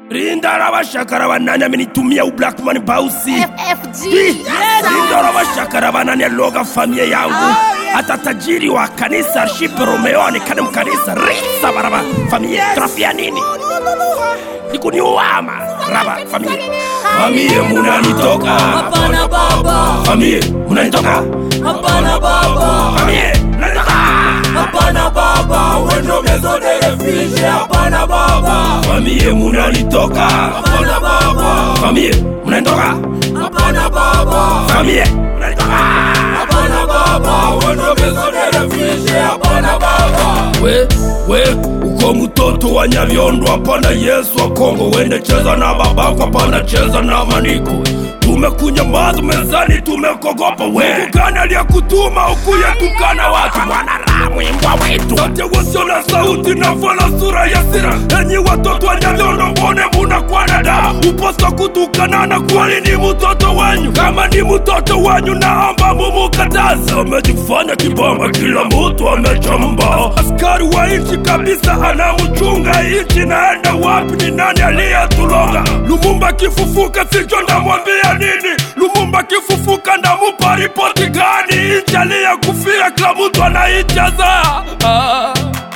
rinda rabashakara banani amenitumia ublackman bausi FFG. rinda rabashakara banani aloga familia yangu hata tajiri wa kanisa Arship Romeo aonekane mkanisa risa baraba familia trafia nini nikuniuama raba familia familia munanitoka Hapana baba, familia munanitoka hapana baba, familia munanitoka hapana baba, wendo mezo de refuge, hapana baba, familia munanitoka hapana baba, familia munanitoka hapana baba, familia munanitoka hapana baba, wendo mezo de refuge, hapana baba. we we uko mtoto wa nyavyondo hapana yesu wa kongo wende cheza na babako hapana cheza na maniko tumekunya mazu mezani tumekogopa we gani aliyekutuma ukuye tukana watu mwanaramu imbwa wetu sote wasio na sauti na vala sura ya sira enyi watoto wa nyavyondo mbone munakwana da uposa kutukanana kwani ni mtoto wenyu kama ni mtoto wenyu naomba mumukataze amejifanya kibamba kila mtu amechamba askari wa nchi kabisa anamchunga nchi naenda wapi ni nani aliyetulonga lumumba kifufuka sicho ndamwambia nini lumumba kifufuka ndamupa ripoti gani nchi aliyekufia kila mtu anaichaza ah.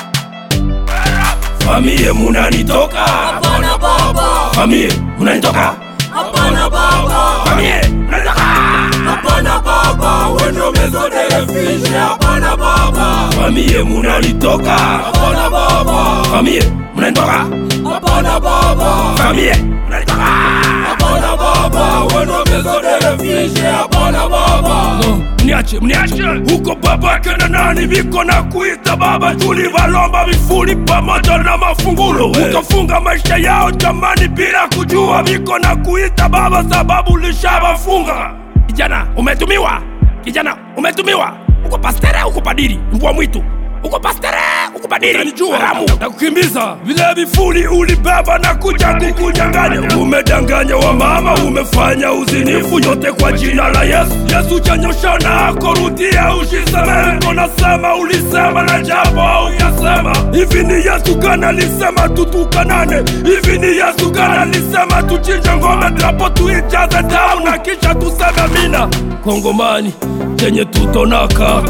famie munanitoka Hapana baba, famie munanitoka hapana baba, famie munanitoka hapana baba, wendo mezo de refuge, hapana baba, famie munanitoka hapana baba, famie munanitoka hapana baba, famie munanitoka hapana baba, wendo mezo de refuge, hapana baba. mniache mniache huko babake na nani viko na kuita baba tulivalomba vifuli pamoja na mafungulo ukafunga maisha yao jamani bila kujua viko na kuita baba sababu lishavafunga kijana umetumiwa kijana umetumiwa uko pastere uko padiri mbwa mwitu uko pastere uko padiri haramu na kukimbiza vile vifuli ulibeba na kuja kukunyanganya umedanganya wa mama umefanya uzinifu yote kwa jina la yesu yesu chanyosha na korudia ushisemehe nasema ulisema na japo ukasema hivi ni yesu gani alisema tutukanane hivi ni yesu gani alisema tuchinje ngome drapo tuijaze tau na kisha tuseme mina kongomani chenye tutona kako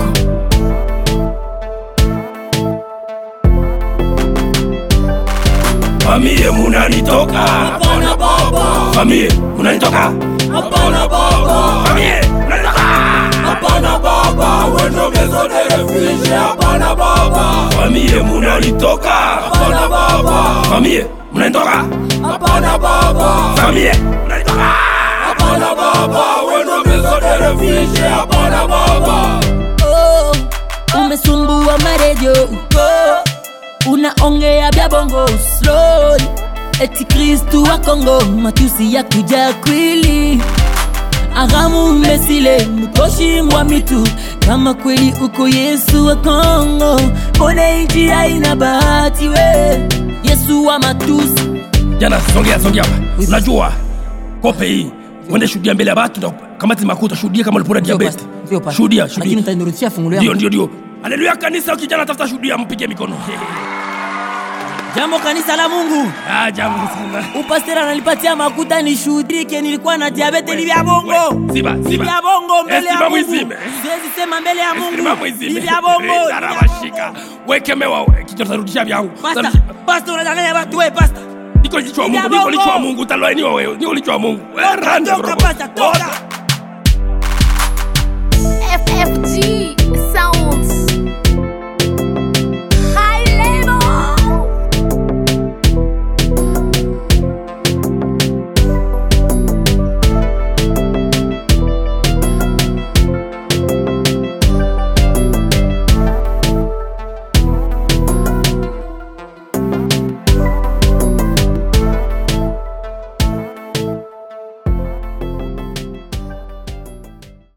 famie munanitoka Hapana baba, famie munanitoka hapana baba, famie munanitoka hapana baba, wendo mezo de refuge, hapana baba, famie munanitoka hapana baba, famie munanitoka hapana baba, famie munanitoka hapana baba, wendo mezo de refuge, hapana baba. oh, umesumbua maredio oh, unaongea vya bongo slow eti kristu wa kongo matusi ya kuja kwili aramu mesile mkoshi mwa mitu kama kweli uko yesu wa kongo mbone nchi haina bahati we yesu wa matusi jana songea songea hapa unajua kope hii uende shuhudia mbele ya watu na kamati makuta shuhudia kama ulipona diabete shuhudia lakini shuhudia utanirudishia fungulo ndio yangu ndio ndio haleluya kanisa kijana tafuta shuhudia mpige mikono jambo kanisa la mungu ah jambo sana upastera ananipatia makuta nishuhudike nilikuwa na diabete ni vya bongo we, ziba, Ni ziba. vya bongo mbele Eh, ya ziba mungu mwizime. siwezi sema mbele ya mungu Escriba mwizime. ni vya bongo ni Rinda vya rabashika. bongo. wekemewa we kichwa tarudisha vyangu Pasta, Tarudisha- pasta unadanganya watu we pasta niko lichwa wa Ni mungu vya niko lichwa wa bongo. mungu utalainiwa wewe niko lichwa wa mungu Toka, Rande, toka, bro. pasta, toka. Toka.